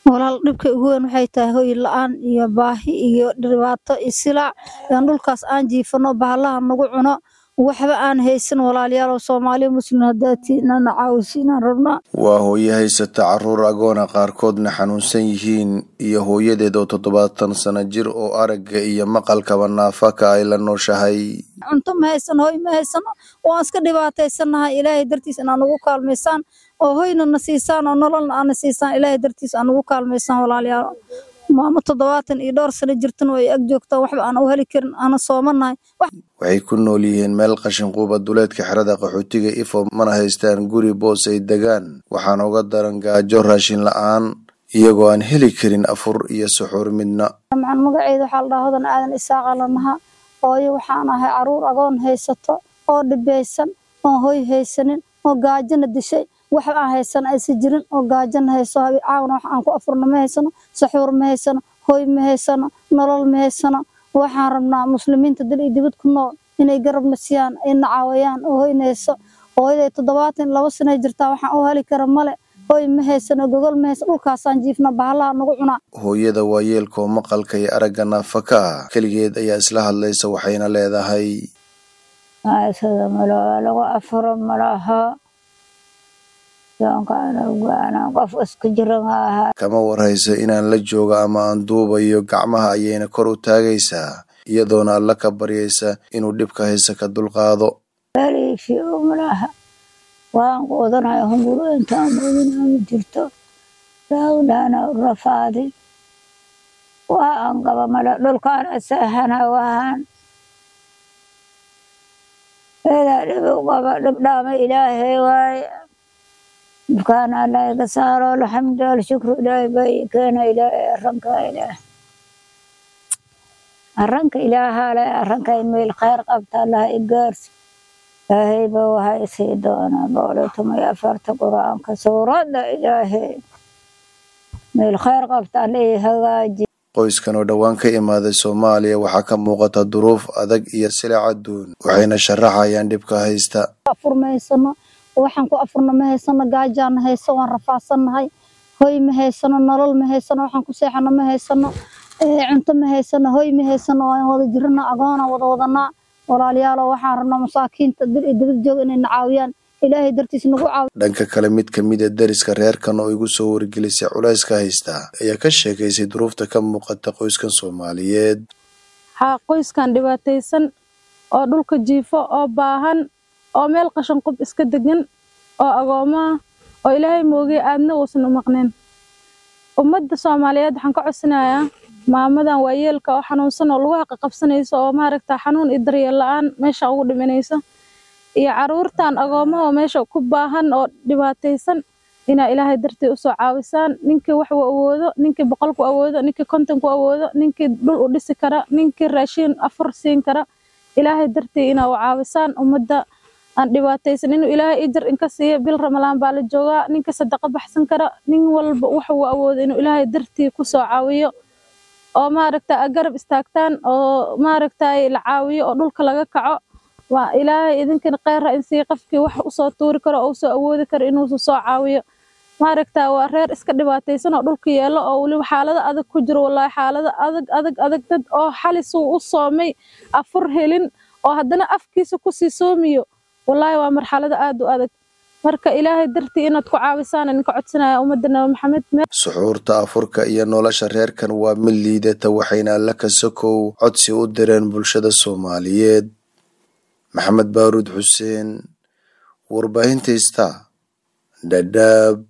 walaal dhibka ugu weyn waxay tahay hoy la-aan iyo baahi iyo dhibaato iyo silaac yaan dhulkaas aan jiifano bahalaha nagu cuno waxba aan haysan walaalayaal soomaaliya muslim hadaatiinana caawisiinaan rabnaa waa hooyo haysata caruur agoona qaarkoodna xanuunsan yihiin iyo hooyadeed oo toddobaatan sano jir oo aragga iyo maqalkaba naafaka ay la nooshahay cunto ma haysano hoy ma haysano waan iska dhibaataysanahay ilaahay dartiis inaa nagu kaalmaysaan oo hoyna na siisaan oo nololna aana siisaan ilaahay dartiis aa nagu kaalmaysaan walaalayaal maamo toddobaatan iyo dhowr sano jirtan way ag joogtaa waxba aan u heli karin aana soomanahay waxay ku nool yihiin meel qashinquuba duleedka xerada qaxootiga ifo mana haystaan guri boos ay degaan waxaana uga daran gaajo raashin la-aan iyagoo aan heli karin afur iyo suxuur midna dabcan magaceeda waxaa la dhahaa hodan aadan isaaqa lanaha hooyo waxaan ahay caruur agoon haysato oo dhibaysan oo hoy haysanin oo gaajona dishay wax aan haysan aysa jirin oo gaajona hayso caawna wax aan ku afurno ma haysano saxuur ma haysano hoy ma haysano nolol ma haysano waxaan rabnaa muslimiinta dal iyo dibad ku nool inay garab nasiyaan ay nacaawayaan oo hoyna hayso hooyaday toddobaatan laba sano jirtaa waxaan u heli kara male hoy ma haysano gogol ma haysano dhulkaasaan jiifna bahalaha nagu cunaa hooyada waa yeelkoo maqalka iyo aragga naafaka ah keligeed ayaa isla hadlaysa waxayna leedahay sida malo lagu afuro malaha qof iska jira maaha kama warhayso inaan la joogo ama aan duubayo gacmaha ayayna kor u taagaysaa iyadoona alla ka baryaysa inuu dhibka haysa ka dulqaado aliifiyo malaha waan quudanayo hunguro intaan quudinaa ma jirto daawdhaana rafaadi waa aan qaba male dhulkaana seexana wahaan eedaa dhib u qaba dhibdhaama ilaahay waaye dhibkaana alla iga saaro alxamdu alshukru ilaahay baa ii keena ilaahay arranka ilaah arranka ilaahaa le arranka meel khayr qabta allah i gaarsi ilaahay ba waxay sii doonaa boqol iyo toban iyo afarta qur-aanka suuradda ilaahay meel khayr qabta alla ii hagaaji qoyskan oo dhowaan ka imaaday soomaaliya waxaa ka muuqata duruuf adag iyo silic adduun waxayna sharaxayaan dhibka haysta afur ma haysano waxaan ku afurna ma haysano gaajaana hayso waan rafaadsannahay hoy ma haysano nolol ma haysano waxaan ku seexano ma haysano cunto ma haysano hoy ma haysano waan wada jirana agoona wada wadanaa walaalayaalo waxaan rabnaa masaakiinta dil iyo dibad jooga inay na caawiyaan ilaahay dartiis nagu caawi dhanka kale mid ka mid a deriska reerkan oo igu soo wargelisay culayska haysta ayaa ka sheekaysay duruufta ka muuqata qoyskan soomaaliyeed waxaa qoyskan dhibaataysan oo dhulka jiifo oo baahan oo meel qashan qub iska degan oo agoomaa oo ilaahay moogay aadna uusan u maqnayn ummadda soomaaliyeed waxaan ka codsanayaa maamadan waayeelka oo xanuunsan oo lagu haqaqabsanayso oo maaragta xanuun iyo daryeel la-aan meesha ugu dhimanayso iyo caruurtan agoomaha oo meesha ku baahan oo dhibaataysan inaa ilaahay dartii usoo caawisaan ninkii wax uu awoodo ninkii boqol ku awoodo ninkii konton ku awoodo ninkii dhul u dhisi kara ninkii raashiin afur siin kara ilaahay dartii inaa u caawisaan ummadda aan dhibaataysan inuu ilaahay ijar inka siiyo bil ramalaan baa la joogaa ninkii sadaqa baxsan kara nin walba wax uu awoodo inuu ilaahay dartii kusoo caawiyo oo maaragta garab istaagtaan oo maaragta la caawiyo oo dhulka laga kaco waa ilaahay idinkana kheyra in sii qofkii wax usoo tuuri karo oo usoo awoodi karo inuu soo caawiyo maaragta waa reer iska dhibaataysan oo dhulka yeelo oo weliba xaalada adag ku jiro wallaahi xaalada adag adag adag dad oo xalis uu u soomay afur helin oo haddana afkiisa kusii soomiyo wallaahi waa marxalada aad u adag marka ilaahay dartii inaad ku caawisaan idinka codsanaya ummadda nabi maxamed suxuurta afurka iyo nolosha reerkan waa mid liidata waxayna alla ka sokow codsi u direen bulshada soomaaliyeed maxamed baaruud xuseen warbaahinta ista dhadhaab